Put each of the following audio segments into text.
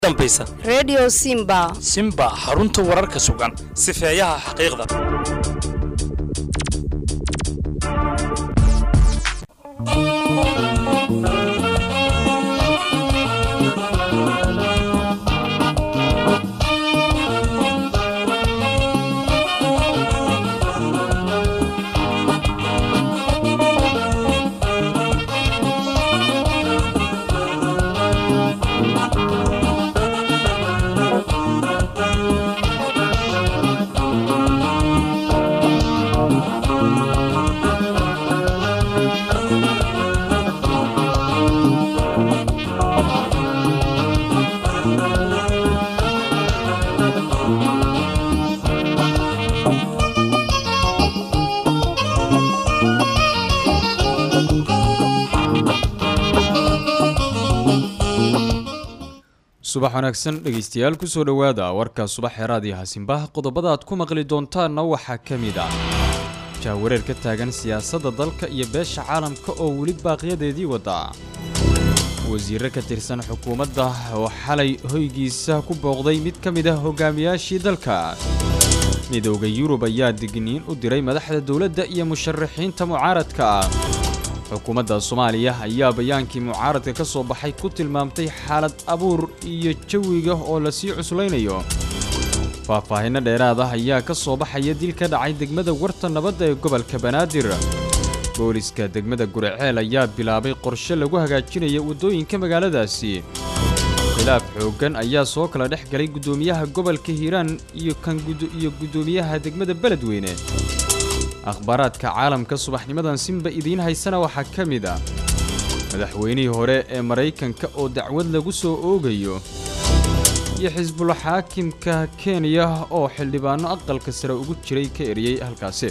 dambaysa redio simba simba xarunta wararka sugan sifeeyaha xaqiiqda subax wanaagsan dhegaystayaal kusoo dhowaada warka subax xeeraadii hasimbaha qodobada aad ku maqli doontaanna waxaa ka mid ah jahwareer ka taagan siyaasadda dalka iyo beesha caalamka oo weli baaqyadeedii wada wasiirre ka tirsan xukuumadda oo xalay hoygiisa ku booqday mid ka mid ah hogaamiyaashii dalka midowda yurub ayaa digniin u diray madaxda dowladda iyo musharaxiinta mucaaradka ah xukuumadda soomaaliya ayaa bayaankii mucaaradka ka soo baxay ku tilmaamtay xaalad abuur iyo jawiga oo lasii cuslaynayo faahfaahinno dheeraad ah ayaa ka soo baxaya dil ka dhacay degmada warta nabadda ee gobolka banaadir booliska degmada guriceel ayaa bilaabay qorshe lagu hagaajinaya waddooyinka magaaladaasi khilaaf xooggan ayaa soo kala dhex galay guddoomiyaha gobolka hiiraan iyo kan iyo guddoomiyaha degmada beledweyne akhbaaraadka caalamka subaxnimadan simba idiin haysana waxaa ka mid ah madaxweynihii hore ee maraykanka oo dacwad lagu soo oogayo iyo xisbul xaakimka kenya oo xildhibaanno aqalka sare ugu jiray ka eriyey halkaasi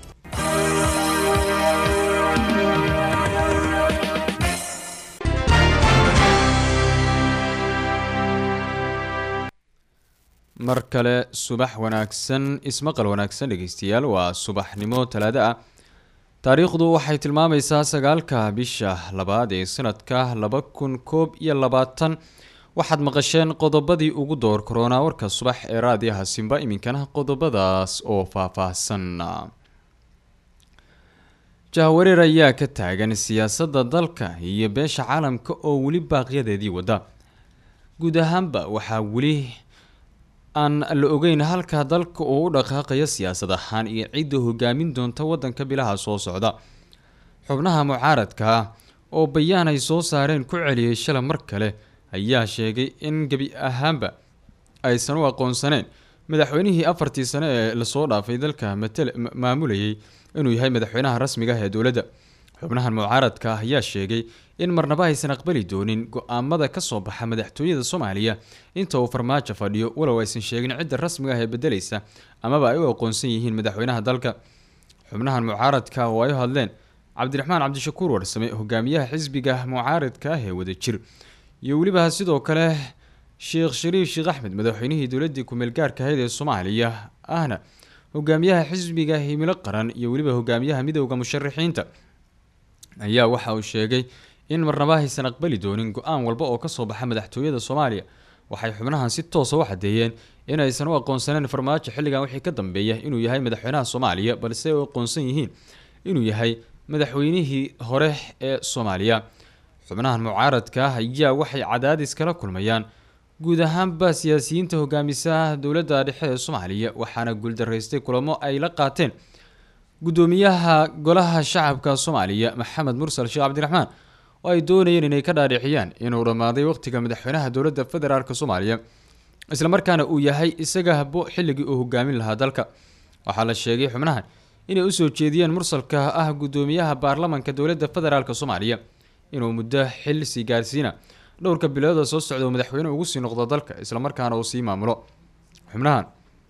mar kale subax wanaagsan ismaqal wanaagsan dhegaystayaal waa subaxnimo talaado ah taariikhdu waxay tilmaamaysaa sagaalka bisha labaad ee sanadka laba kun koob iyo labaatan waxaad maqasheen qodobadii ugu door koronaa warka subax ee raadiyaha simba iminkana qodobadaas oo faahfaahsan jahwareer ayaa ka taagan siyaasadda dalka iyo beesha caalamka oo weli baaqyadeedii wada guud ahaanba waxaa weli aan la ogeyn halka dalka uu u dhaqaaqayo siyaasad ahaan iyo cidda hogaamin doonta waddanka bilaha soo socda xubnaha mucaaradka ah oo bayaan ay soo saareen ku celiyey shala mar kale ayaa sheegay in gebi ahaanba aysan u aqoonsaneyn madaxweynihii afartii sane ee lasoo dhaafay dalka matal maamulayay inuu yahay madaxweynaha rasmiga ah ee dowladda xubnahan mucaaradka ah ayaa sheegay in marnaba aysan aqbali doonin go-aamada ka soo baxa madaxtooyada soomaaliya inta uu farmaajo fadhiyo walow aysan sheegin cidda rasmiga ah ee bedelaysa amaba ay u aqoonsan yihiin madaxweynaha dalka xubnahan mucaaradka oo ay u hadleen cabdiraxmaan cabdishakuur warsame hogaamiyaha xisbiga mucaaradka ah ee wadajir iyo weliba sidoo kale sheekh shariif sheekh axmed madaxweynihii dowladii kumeel gaarka ahayd ee soomaaliya ahna hogaamiyaha xisbiga himilo qaran iyo weliba hogaamiyaha midowda musharaxiinta ayaa waxa uu sheegay in marnaba aysan aqbali doonin go-aan walba oo kasoo baxa madaxtooyada soomaaliya waxay xubnahan si toosa u xadeeyeen in aysan u aqoonsaneen farmaajo xilligan wixii ka dambeeya inuu yahay madaxweynaha soomaaliya balse ay u aqoonsan yihiin inuu yahay madaxweynihii hore ee soomaaliya xubnahan mucaaradka ah ayaa waxay cadaadis kala kulmayaan guud ahaanba siyaasiyiinta hogaamisa dowladda dhexe ee soomaaliya waxaana guuldaraystay kulamo ay la qaateen guddoomiyaha golaha shacabka soomaaliya maxamed mursal sheekh cabdiraxmaan oo ay doonayeen inay ka dhaadhiciyaan inuu dhammaaday waqtiga madaxweynaha dowladda federaalk soomaaliya islamarkaana uu yahay isaga habo xilligii uu hogaamin lahaa dalka waxaa la sheegay xubnahan inay usoo jeediyeen mursalka ah guddoomiyaha baarlamanka dowladda federaalk soomaaliya inuu muddo xil sii gaarsiina dhowrka bilooda soo socda uu madaxweyne ugu sii noqdo dalka islamarkaana uu sii maamulo xubnahan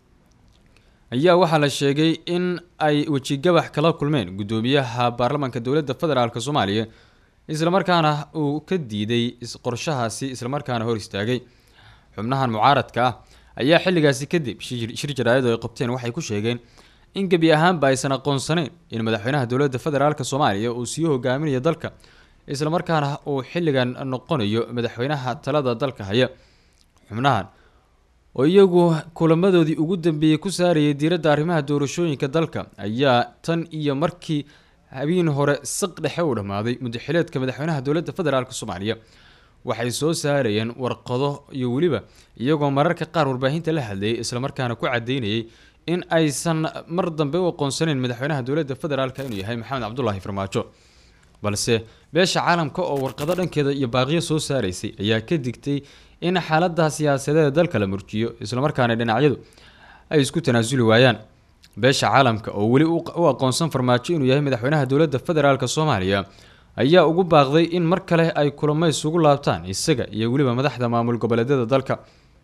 ayaa waxaa la sheegay in ay wejigabax kala kulmeen guddoomiyaha baarlamanka dowladda federaalk soomaaliya islamarkaana uu ka diiday qorshahaasi islamarkaana hor istaagay xubnahan mucaaradka ah ayaa xilligaasi kadib shir jaraayadu ay qabteen waxay ku sheegeen in gebi ahaanba aysan aqoonsaneyn in madaxweynaha dowladda federaalk soomaaliya uu sii hogaaminayo dalka islamarkaana uu xilligan noqonayo madaxweynaha talada dalka haya xubnahan oo iyagu kulamadoodii ugu dambeeyey ku saarayay diiradda arrimaha doorashooyinka dalka ayaa tan iyo markii habeen hore saq dhexe u dhammaaday mudaxileedka madaxweynaha dowladda federaalk soomaaliya waxay soo saarayeen warqado iyo weliba iyagoo mararka qaar warbaahinta la hadlayay islamarkaana ku cadeynayay in aysan mar dambe u aqoonsaneyn madaxweynaha dowladda federaalk inuu yahay maxamed cabdulaahi farmaajo balse beesha caalamka oo warqado dhankeeda iyo baaqiyo soo saaraysay ayaa ka digtay in xaalada siyaasadeeda dalka la murjiyo islamarkaana dhinacyadu ay isku tanaasuli waayaan beesha caalamka oo weli u aqoonsan farmaajo inuu yahay madaxweynaha dowladda federaalk soomaaliya ayaa ugu baaqday in mar kale ay kulamo isugu laabtaan isaga iyo weliba madaxda maamul goboleedyada dalka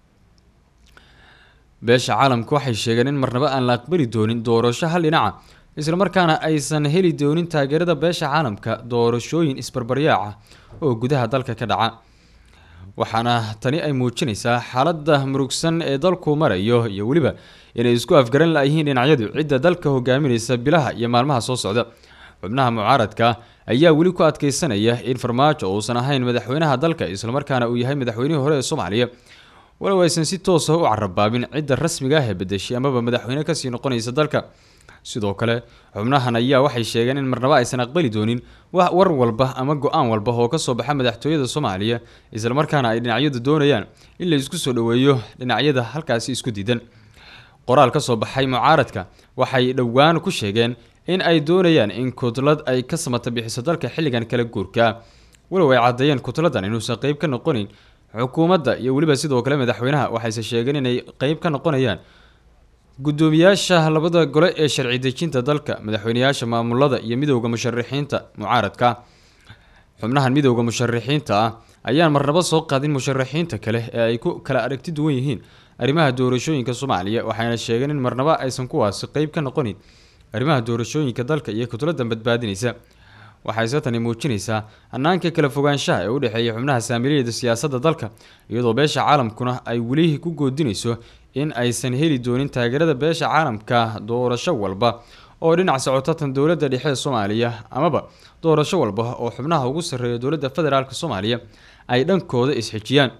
beesha caalamka waxay sheegeen in marnaba aan la aqbali doonin doorasho hal dhinaca islamarkaana aysan heli doonin taageerada beesha caalamka doorashooyin isbarbaryaaca oo gudaha dalka ka dhaca waxaana tani ay muujinaysaa xaalada murugsan ee dalku marayo iyo weliba inay isku afgaran layihiin dhinacyadu cidda dalka hogaaminaysa bilaha iyo maalmaha soo socda xubnaha mucaaradka ayaa weli ku adkeysanaya in farmaajo uusan ahayn madaxweynaha dalka islamarkaana uu yahay madaxweynihii hore ee soomaaliya walow aysan si toosa u carabaabin cidda rasmiga ah ee bedeshay amaba madaxweyne kasii noqonaysa dalka sidoo kale xubnahan ayaa waxay sheegeen in marnaba aysan aqbali doonin war walba ama go-aan walba oo kasoo baxa madaxtooyada soomaaliya islamarkaana ay dhinacyadu doonayaan in la isku soo dhoweeyo dhinacyada halkaasi isku diidan qoraal kasoo baxay mucaaradka waxay dhowaan ku sheegeen in ay doonayaan in kutlad ay ka samata bixiso dalka xilligan kala guurka walow ay caddeeyeen kutladan inuusan qeyb ka noqonin xukuumadda iyo weliba sidoo kale madaxweynaha waxayse sheegeen inay qeyb ka noqonayaan gudoomiyaasha labada gole ee sharci dejinta dalka madaxweyneyaasha maamulada iyo midowda musharixiinta mucaaradka xubnahan midowda musharixiinta ah ayaan marnabo soo qaadin musharixiinta kale ee ay ku kala aragti duwan yihiin arrimaha doorashooyinka soomaaliya waxayna sheegeen in marnaba aysan kuwaasi qeyb ka noqonin arrimaha doorashooyinka dalka iyo kutladan badbaadinaysa waxayse tani muujinaysaa hanaanka kala fogaanshaha ee u dhexeeya xubnaha saamiliyada siyaasadda dalka iyadoo beesha caalamkuna ay weli ku goodinayso in aysan heli doonin taageerada beesha caalamka doorasho walba oo dhinac socota tan dowladda dhexe ee soomaaliya amaba doorasho walba oo xubnaha ugu sarreeya dowladda federaalk soomaaliya ay dhankooda isxijiyaan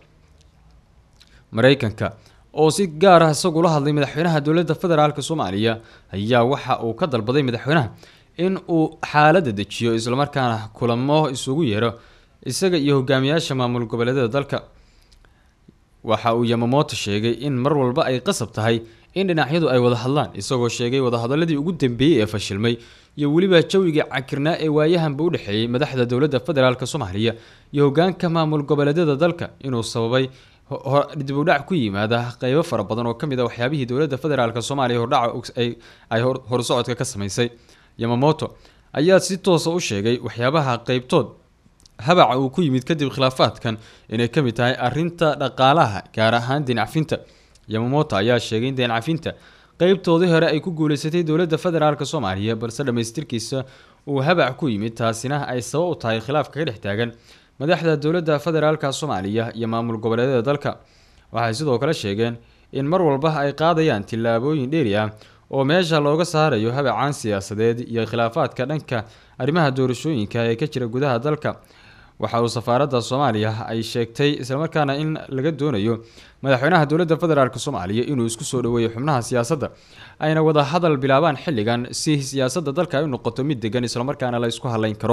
mareykanka oo si gaar ah isagula hadlay madaxweynaha dowladda federaalk soomaaliya ayaa waxa uu ka dalbaday madaxweynaha in uu xaalada dejiyo islamarkaana kulamo isugu yeero isaga iyo hogaamiyaasha maamul goboleedyada dalka waxa uu yamamoto sheegay in mar walba ay qasab tahay in dhinacyadu ay wada hadlaan isagoo sheegay wadahadaladii ugu dambeeyey ee fashilmay iyo weliba jawigii cakirnaa ee waayahanba u dhexeeyey madaxda dowladda federaalk soomaaliya iyo hogaanka maamul goboleedyada dalka inuu sababay dibudhac ku yimaada qeybo fara badan oo kamid a waxyaabihii dowladda federaalk soomaaliya hordhaca ay horsocodka ka sameysay yamamoto ayaa si toosa u sheegay waxyaabaha qeybtood habaca uu ku yimid kadib khilaafaadkan inay ka mid tahay arinta dhaqaalaha gaar ahaan deencafinta yamamoto ayaa sheegay in deencafinta qeybtoodii hore ay ku guuleysatay dowladda federaalk soomaaliya balse dhammaystirkiisa uu habac ku yimid taasina ay sabab u tahay khilaafka ka dhex taagan madaxda dowladda federaalk soomaaliya iyo maamul goboleedyada dalka waxay sidoo kale sheegeen in mar walba ay qaadayaan tillaabooyin dheeri ah oo meesha looga saarayo habacaan siyaasadeed iyo khilaafaadka dhanka arrimaha doorashooyinka ee ka jira gudaha dalka waxa uu safaaradda soomaaliya ay sheegtay islamarkaana in laga doonayo madaxweynaha dowladda federaalk soomaaliya inuu isku soo dhaweeyo xubnaha siyaasadda ayna wada hadal bilaabaan xilligan si siyaasadda dalka ay u noqoto mid degan islamarkaana la isku haleyn karo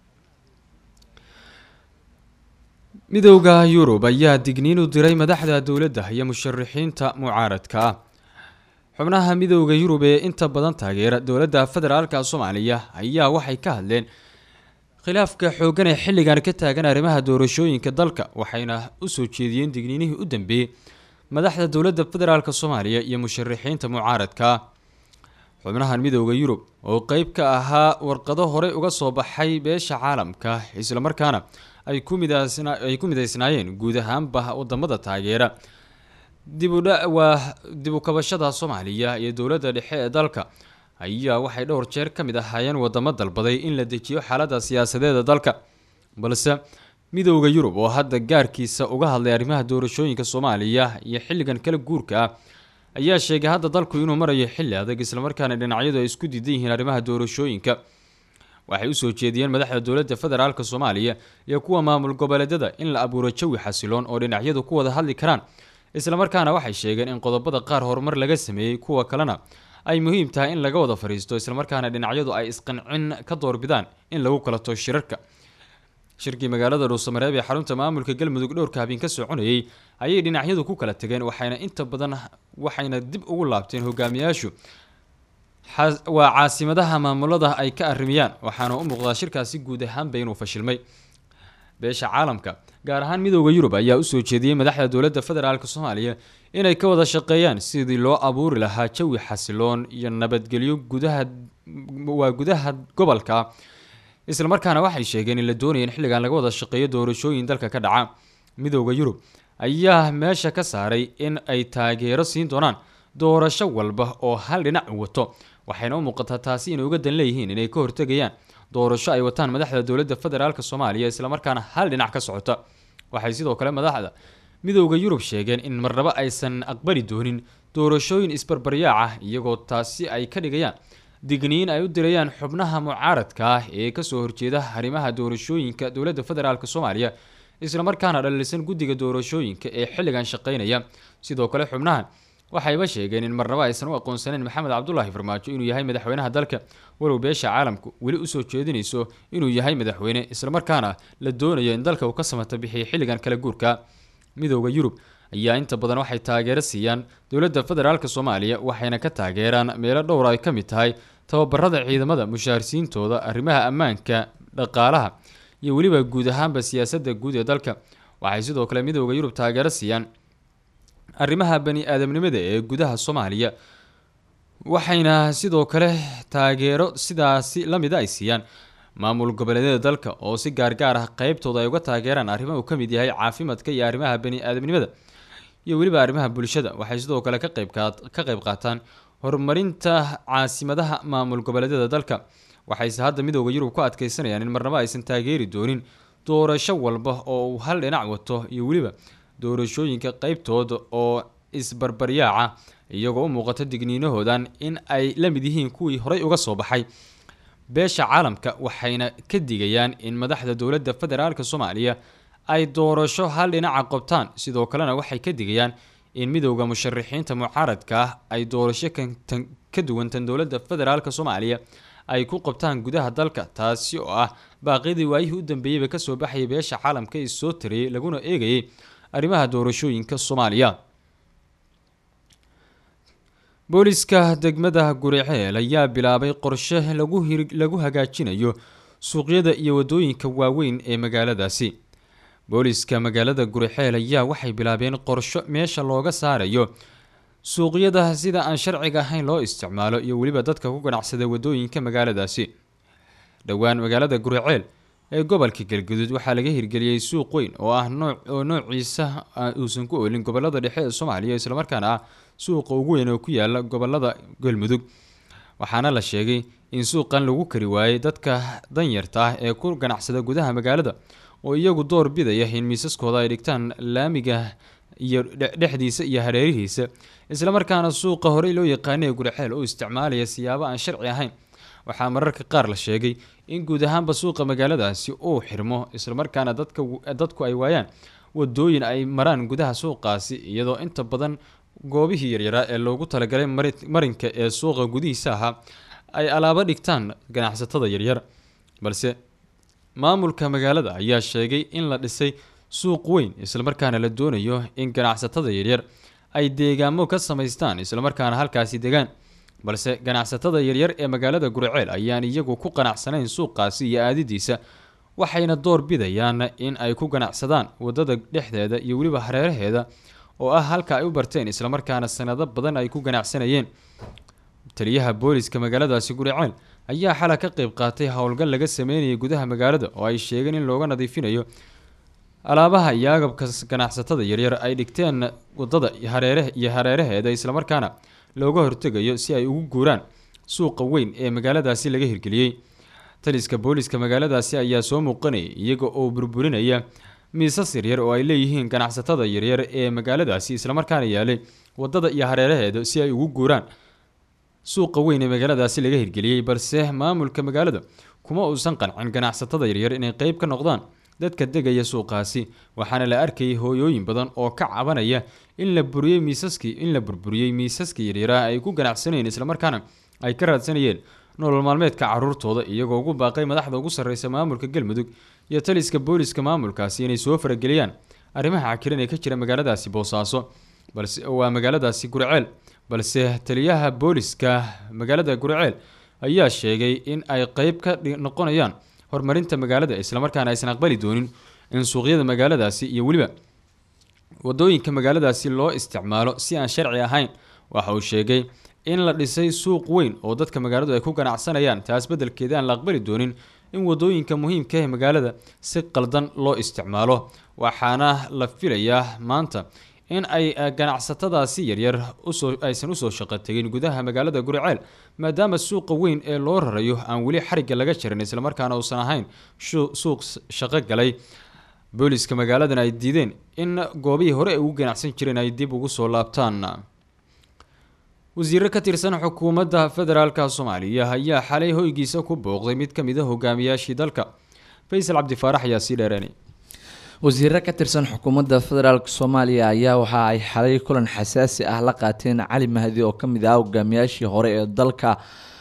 midowda yurub ayaa digniin u diray madaxda dowladda iyo musharixiinta mucaaradka ah xubnaha midowda yurub ee inta badan taageera dowladda federaalka soomaaliya ayaa waxay ka hadleen khilaafka xoogan ee xilligan ka taagan arrimaha doorashooyinka dalka waxayna usoo jeediyeen digniinihii u dambeeyey madaxda dowladda federaalk soomaaliya iyo musharixiinta mucaaradka xubnahan midowda yurub oo qeyb ka ahaa warqado horey uga soo baxay beesha caalamka islamarkaana ay ku midaay ku midaysnaayeen guud ahaanba wadamada taageera dibudha waa dib u kabashada soomaaliya iyo dowladda dhexe ee dalka ayaa waxay dhowr jeer ka mid ahaayeen wadamo dalbaday in la dejiyo xaalada siyaasadeeda dalka balse midowda yurub oo hadda gaarkiisa uga hadlay arrimaha doorashooyinka soomaaliya iyo xilligan kala guurka ah ayaa sheegay hadda dalku inuu marayo xilli adag islamarkaana dhinacyadu ay isku diidan yihiin arrimaha doorashooyinka waxay usoo jeediyeen madaxda dowladda federaalk soomaaliya iyo kuwa maamul goboleedyada in la abuuro jawi xasiloon oo dhinacyadu ku wada hadli karaan islamarkaana waxay sheegeen in qodobada qaar horumar laga sameeyey kuwa kalena ay muhiim tahay in laga wada fadhiisto islamarkaana dhinacyadu ay isqancin ka doorbidaan in lagu kala to shirarka shirkii magaalada dhuusamareeb ee xarunta maamulka galmudug dhowrka habeen ka soconayay ayay dhinacyadu ku kala tageen waxayna inta badan waxayna dib ugu laabteen hogaamiyaashu waa caasimadaha maamulada ay ka arrimiyaan waxaana u muuqdaa shirkaasi guud ahaanba inuu fashilmay beesha caalamka gaar ahaan midooda yurub ayaa usoo jeediyey madaxda dowladda federaalk soomaaliya inay ka wada shaqeeyaan sidii loo abuuri lahaa jawi xasiloon iyo nabadgelyo gudaha waa gudaha gobolka islamarkaana waxay sheegeen in la doonaya in xilligan laga wada shaqeeyo doorashooyin dalka ka dhaca midooda yurub ayaa meesha ka saaray in ay taageero siin doonaan doorasho walba oo hal dhinac wato waxayna u muuqataa taasi inay uga dan leeyihiin inay ka hortegayaan doorasho ay wataan madaxda dowladda federaalk soomaaliya islamarkaana hal dhinac ka socota waxay sidoo kale madaxda midooda yurub sheegeen in marnabo aysan aqbali doonin doorashooyin isbarbaryaac ah iyagoo taasi ay ka dhigayaan digniin ay u dirayaan xubnaha mucaaradka ah ee kasoo horjeeda arrimaha doorashooyinka dowladda federaalk soomaaliya islamarkaana dhalisan guddiga doorashooyinka ee xilligan shaqeynaya sidoo kale xubnahan waxayba sheegeen in marnabo aysan u aqoonsaneyn maxamed cabdulaahi farmaajo inuu yahay madaxweynaha dalka walow beesha caalamku weli usoo jeedinayso inuu yahay madaxweyne islamarkaana la doonayo in dalka uu ka samata bixiyay xilligan kala guurka midooda yurub ayaa inta badan waxay taageero siiyaan dowladda federaalk soomaaliya waxayna ka taageeraan meelo dhowr ay ka mid tahay tababarada ciidamada mushaharsiintooda arrimaha ammaanka dhaqaalaha iyo weliba guud ahaanba siyaasadda guud ee dalka waxay sidoo kale midooda yurub taageero siiyaan arrimaha bani aadamnimada ee gudaha soomaaliya waxayna sidoo kale taageero sidaasi lamida ay siiyaan maamul goboleedyada dalka oo si gaargaar ah qeybtooda ay uga taageeraan arrimo uu ka mid yahay caafimaadka iyo arrimaha bani aadamnimada iyo weliba arrimaha bulshada waxay sidoo kale ka qeyb ka qeyb qaataan horumarinta caasimadaha maamul goboleedyada dalka waxayse hadda midooda yurub ku adkeysanayaan in marnabo aysan taageeri doonin doorasho walba oo uu hal dhinac wato iyo weliba doorashooyinka qeybtooda oo isbarbaryaaca iyagoo u muuqato digniinahoodan in ay la mid yihiin kuwii horey uga soo baxay beesha caalamka waxayna ka digayaan in madaxda dowladda federaalk soomaaliya ay doorasho hal dhinaca qobtaan sidoo kalena waxay ka digayaan in midowda musharaxiinta mucaaradka ah ay doorasho kantan ka duwantan dowladda federaalk soomaaliya ay ku qabtaan gudaha dalka taasi oo ah baaqyadii waayihii u dambeeyeyba kasoo baxayay beesha caalamka ee soo tariyey laguna eegayay arrimaha doorashooyinka soomaaliya booliska degmada guriceel ayaa bilaabay qorshe lagu hir lagu hagaajinayo suuqyada iyo wadooyinka waaweyn ee magaaladaasi booliska magaalada guriceel ayaa waxay bilaabeen qorsho meesha looga saarayo suuqyada sida aan sharciga ahayn loo isticmaalo iyo weliba dadka ku ganacsada wadooyinka magaaladaasi dhowaan magaalada guriceel ee gobolka galguduud waxaa laga hirgeliyey suuq weyn oo ah nooc oo noociisa uusan ku oolin gobolada dhexe ee soomaaliya islamarkaana ah suuqa ugu weyn oo ku yaala gobolada galmudug waxaana la sheegay in suuqan lagu kari waayey dadka danyarta ah ee ku ganacsada gudaha magaalada oo iyagu door bidaya in miisaskooda ay dhigtaan laamiga iyo dhexdiisa iyo hareerihiisa islamarkaana suuqa horey loo yaqaanay guriceel oo isticmaalaya siyaabo aan sharci ahayn waxaa mararka qaar la sheegay in guud ahaanba suuqa magaaladaasi uu xirmo islamarkaana dadka dadku ay waayaan wadooyin ay maraan gudaha suuqaasi iyadoo inta badan goobihii yaryaraa ee loogu talagalay marinka ee suuqa gudihiisa ahaa ay alaabo dhigtaan ganacsatada yaryar balse maamulka magaalada ayaa sheegay in la dhisay suuq weyn islamarkaana la doonayo in ganacsatada yaryar ay deegaamo ka samaystaan islamarkaana halkaasi degaan balse ganacsatada yaryar ee magaalada guriceel ayaan iyagu ku qanacsanayn suuqaasi iyo aadidiisa waxayna door bidayaan in ay ku ganacsadaan wadada dhexdeeda iyo weliba hareeraheeda oo ah halka ay u barteen islamarkaana sanado badan ay ku ganacsanayeen taliyaha booliska magaaladaasi guriceel ayaa xala ka qeyb qaatay howlgal laga sameynayay gudaha magaalada oo ay sheegeen in looga nadiifinayo alaabaha iyo agabka ganacsatada yaryar ay dhigteen wadada hareere iyo hareeraheeda islamarkaana looga hortegayo si ay ugu guuraan suuqa weyn ee magaaladaasi laga hirgeliyey taliska booliska magaaladaasi ayaa soo muuqanayay iyaga oo burburinaya miisas yaryar oo ay leeyihiin ganacsatada yaryar ee magaaladaasi islamarkaana yaalay wadada iyo hareeraheeda si ay ugu guuraan suuqa weyn ee magaaladaasi laga hirgeliyey balse maamulka magaalada kuma uusan qancin ganacsatada yaryar inay qeyb ka noqdaan dadka degaya suuqaasi waxaana la arkayay hooyooyin badan oo ka cabanaya in la buriyey miisaskii in la burburiyey miisaskii yaryaraha ay ku ganacsanayeen islamarkaana ay ka raadsanayeen nolol maalmeedka caruurtooda iyagoo ugu baaqay madaxda ugu sarreysa maamulka galmudug iyo taliska booliska maamulkaasi inay soo farageliyaan arrimaha cakiran ee ka jira magaaladaasi boosaaso balse waa magaaladaasi gurceel balse taliyaha booliska magaalada gurceel ayaa sheegay in ay qeyb ka noqonayaan horumarinta magaalada islamarkaana aysan aqbali doonin in suuqyada magaaladaasi iyo weliba wadooyinka magaaladaasi loo isticmaalo si aan sharci ahayn waxa uu sheegay in la dhisay suuq weyn oo dadka magaaladu ay ku ganacsanayaan taas beddelkeeda aan la aqbali doonin in wadooyinka muhiimka ee magaalada si qaldan loo isticmaalo waxaana la filayaa maanta in ay ganacsatadaasi yaryar usoo aysan usoo shaqo tegin gudaha magaalada guriceel maadaama suuqa weyn ee loo rarayo aan weli xarigga laga jarin islamarkaana uusan ahayn suuq shaqo galay booliska magaaladan ay diideen in goobihii hore ay ugu ganacsan jireen ay dib ugu soo laabtaan wasiiro ka tirsan xukuumadda federaalka soomaaliya ayaa xalay hoygiisa ku booqday mid ka mid a hogaamiyaashii dalka faysal cabdifaarax ayaa sii dheereenay wasiiro ka tirsan xukuumadda federaalk soomaaliya ayaa waxa ay xalay kulan xasaasi ah la qaateen cali mahdi oo kamid ah hogaamiyaashii hore ee dalka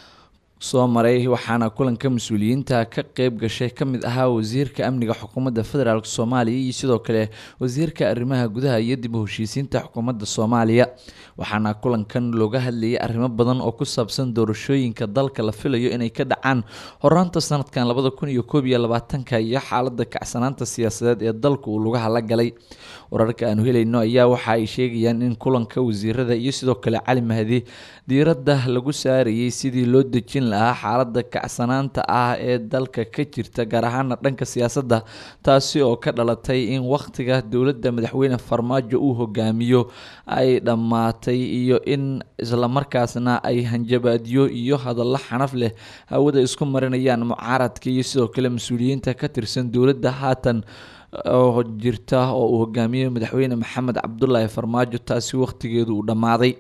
soo maray waxaana kulanka mas-uuliyiinta ka qeyb gashay kamid ahaa wasiirka amniga xukuumadda federaalk soomaaliya iyo sidoo kale wasiirka arrimaha gudaha iyo dib u heshiisiinta xukuumadda soomaaliya waxaana kulankan looga hadlayay arrimo badan oo ku saabsan doorashooyinka dalka la filayo inay ka dhacaan horaanta sanadkan labada kun iyo koob iyo labaatanka iyo xaalada kacsanaanta siyaasadeed ee dalka uu lugaha la galay wararka aanu helayno ayaa waxa ay sheegayaan in kulanka wasiirada iyo sidoo kale cali mahdi diiradda lagu saarayay sidii loo dejin lahaa xaalada kacsanaanta ah ee dalka ka jirta gaar ahaana dhanka siyaasadda taasi oo ka dhalatay in wakhtiga dowladda madaxweyne farmaajo uu hogaamiyo ay dhammaatay iyo in islamarkaasna ay hanjabaadyo iyo hadallo xanaf leh hawada isku marinayaan mucaaradka iyo sidoo kale mas-uuliyiinta ka tirsan dowladda haatan oo jirta oo uu hogaamiyey madaxweyne maxamed cabdulaahi farmaajo taasi wakhtigeedu uu dhammaaday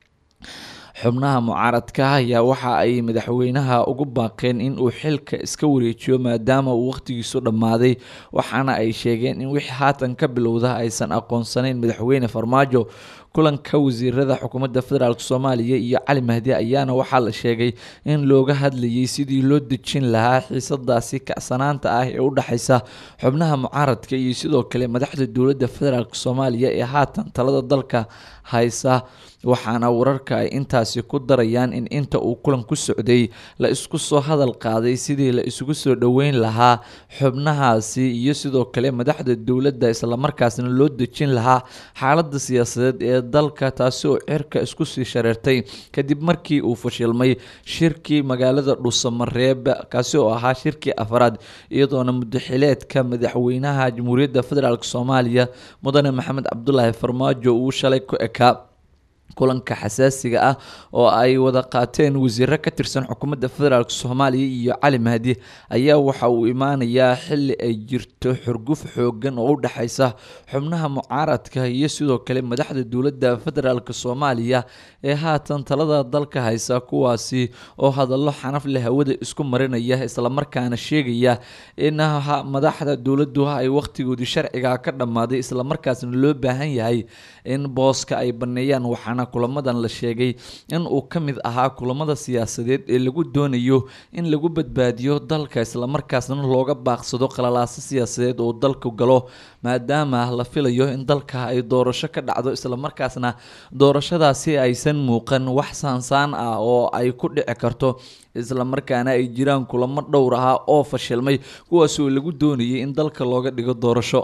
xubnaha mucaaradka ayaa waxa ay madaxweynaha ugu baaqeen in uu xilka iska wareejiyo maadaama uu wakhtigiisu dhammaaday waxaana ay sheegeen in wixii haatan ka bilowda aysan aqoonsanayn madaxweyne farmaajo kulanka wasiirada xukuumadda federaalk soomaaliya iyo cali mahdi ayaana waxaa la sheegay in looga hadlayay sidii loo dejin lahaa xiisadaasi kacsanaanta ah ee u dhexeysa xubnaha mucaaradka iyo sidoo kale madaxda dowladda federaalk soomaaliya ee haatan talada dalka haysa waxaana wararka ay intaasi ku darayaan in inta uu kulan ku socday la isku soo hadal qaaday sidii la isugu soo dhoweyn lahaa xubnahaasi iyo sidoo kale madaxda dowladda islamarkaasna loo dejin lahaa xaalada siyaasadeed ee dalka taasi oo cirka isku sii shareertay kadib markii uu fashilmay shirkii magaalada dhuusamareeb kaasi oo ahaa shirkii afraad iyadoona mudaxileedka madaxweynaha jamhuuriyadda federaalk soomaaliya mudane maxamed cabdulaahi farmaajo uu shalay ku ekaa kulanka xasaasiga ah oo ay wada qaateen wasiiro ka tirsan xukuumadda federaalk soomaaliya iyo cali mahdi ayaa waxa uu imaanayaa xili ay jirto xurguf xoogan oo u dhexeysa xubnaha mucaaradka iyo sidoo kale madaxda dowladda federaalk soomaaliya ee haatan talada dalka haysa kuwaasi oo hadallo xanaf leh hawada isku marinaya islamarkaana sheegaya in madaxda dowladdu ay wakhtigoodii sharciga ka dhammaaday islamarkaasna loo baahan yahay in booska ay baneeyaan waxaana kulamadan la sheegay in uu ka mid ahaa kulamada siyaasadeed ee lagu doonayo in lagu badbaadiyo dalka islamarkaasna looga baaqsado qalalaaso siyaasadeed oo dalku galo maadaama la filayo in dalka ay doorasho ka dhacdo islamarkaasna doorashadaasi aysan muuqan wax saansaan ah oo ay ku dhici karto islamarkaana ay jiraan kulamo dhowr ah oo fashilmay kuwaasoo lagu doonayay in dalka looga dhigo doorasho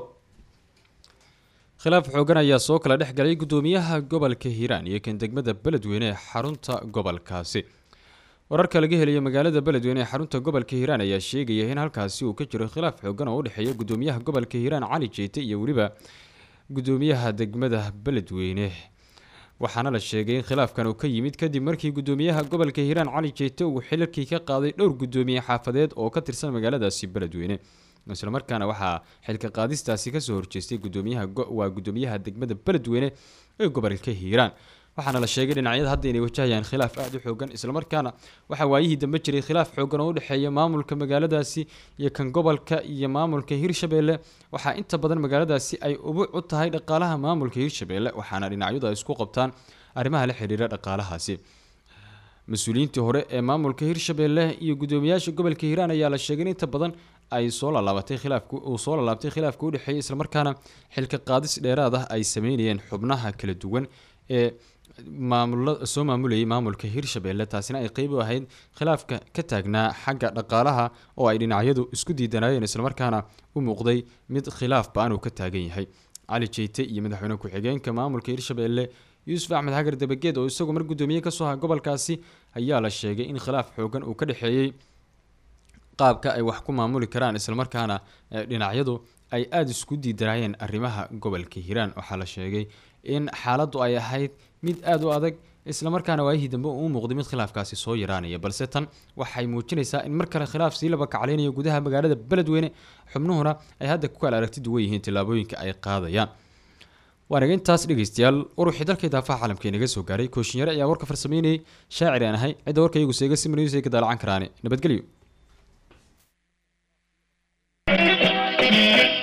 khilaaf xoogan ayaa soo kala dhex galay guddoomiyaha gobolka hiiraan iyo kan degmada beledweyne ee xarunta gobolkaasi wararka laga helayo magaalada beledweyne ee xarunta gobolka hiiraan ayaa sheegaya in halkaasi uu ka jiro khilaaf xoogan oo u dhexeeya guddoomiyaha gobolka hiiraan cali jeete iyo weliba guddoomiyaha degmada beledweyne waxaana la sheegay in khilaafkan uu ka yimid kadib markii guddoomiyaha gobolka hiiraan cali jeete uu xilalkii ka qaaday dhowr guddoomiye xaafadeed oo ka tirsan magaaladaasi beledweyne islamarkaana waxaa xilka qaadistaasi kasoo horjeestay gudoomiyaha waa guddoomiyaha degmada beledweyne ee gobolka hiiraan waxaana la sheegay dhinacyada hadda inay wajahayaan khilaaf aada u xoogan islamarkaana waxaa waayihii dambe jiray khilaaf xoogan oo u dhexeeya maamulka magaaladaasi iyo kan gobolka iyo maamulka hirshabeelle waxaa inta badan magaaladaasi ay ubuc u tahay dhaqaalaha maamulka hirshabeelle waxaana dhinacyadu ay isku qabtaan arrimaha la xiriira dhaqaalahaasi mas-uuliyiintii hore ee maamulka hirshabeelle iyo guddoomiyaasha gobolka hiiraan ayaa la sheegay in inta badan ay soo laalaabatay khilaafku uu soo laalaabtay khilaafka u dhexeeyay islamarkaana xilka qaadis dheeraad ah ay sameynayeen xubnaha kala duwan ee maamula soo maamulayay maamulka hirshabeelle taasina ay qeyb u ahayd khilaafka ka taagnaa xagga dhaqaalaha oo ay dhinacyadu isku diidanaayeen islamarkaana u muuqday mid khilaaf ba-an uu ka taagan yahay cali jeyte iyo madaxweyne ku-xigeenka maamulka hirshabeelle yuusuf axmed xagar dabageed oo isagu mar guddoomiye kasoo aha gobolkaasi ayaa la sheegay in khilaaf xoogan uu ka dhexeeyey qaabka ay wax ku maamuli karaan islamarkaana dhinacyadu ay aada isku diidanaayeen arrimaha gobolka hiiraan waxaa la sheegay in xaaladdu ay ahayd mid aada u adag islamarkaana waayihii dambe uu muuqday mid khilaafkaasi soo yaraanaya balse tan waxay muujinaysaa in mar kale khilaaf sii laba kaclaynayo gudaha magaalada beledweyne xubnuhuna ay hadda ku kala aragti duwan yihiin tillaabooyinka ay qaadayaan waanaga intaas dhegeystayaal waruxii dalka idaafaha caalamka inaga soo gaaray kooshinyare ayaa warka farsameynayay shaacir aan ahay cidda warka iyagu seega simanaysa ay ka daalacan karaane nabadgelyo